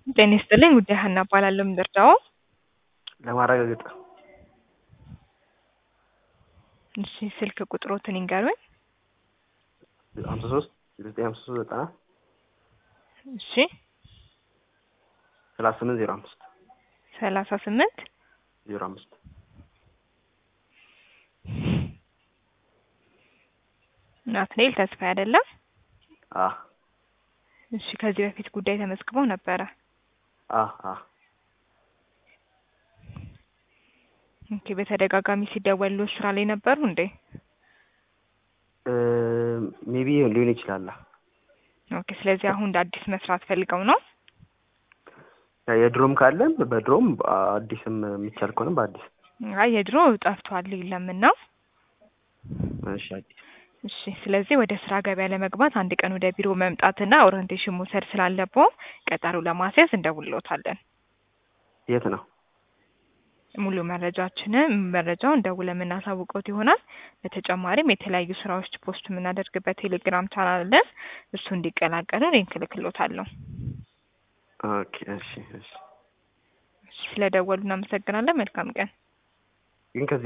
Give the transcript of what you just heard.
ጤና ይስጥልኝ ጉዳይ ሀና እባላለሁ። ምንደርዳው ለማረጋገጥ እሺ፣ ስልክ ቁጥሮትን ይንገሩኝ። ሀምሳ ሶስት ዘጠኝ ሀምሳ ሶስት ዘጠና እሺ፣ ሰላሳ ስምንት ዜሮ አምስት ሰላሳ ስምንት ዜሮ አምስት ናትናኤል ተስፋ አይደለም? አ እሺ፣ ከዚህ በፊት ጉዳይ ተመዝግበው ነበረ። አ አ ኦኬ፣ በተደጋጋሚ ሲደወሉ ስራ ላይ ነበሩ እንዴ? ሜቢ ሊሆን ይችላል። ኦኬ፣ ስለዚህ አሁን እንደ አዲስ መስራት ፈልገው ነው? የድሮም ካለን በድሮም አዲስም የሚቻል ከሆነ በአዲስ አይ የድሮ ጠፍቷል የለምና። እሺ አዲስ እሺ ስለዚህ ወደ ስራ ገበያ ለመግባት አንድ ቀን ወደ ቢሮ መምጣትና ኦሪንቴሽን መውሰድ ስላለብዎ ቀጠሮ ለማስያዝ እንደውልዎታለን። የት ነው? ሙሉ መረጃችንን መረጃውን ደውለን የምናሳውቀውት ይሆናል። በተጨማሪም የተለያዩ ስራዎች ፖስት የምናደርግበት ቴሌግራም ቻናል አለን። እሱ እንዲቀላቀሉ ሊንክ እልክልዎታለሁ። ኦኬ እሺ እሺ። ስለደወሉ እናመሰግናለን። መልካም ቀን። ግን ከዚህ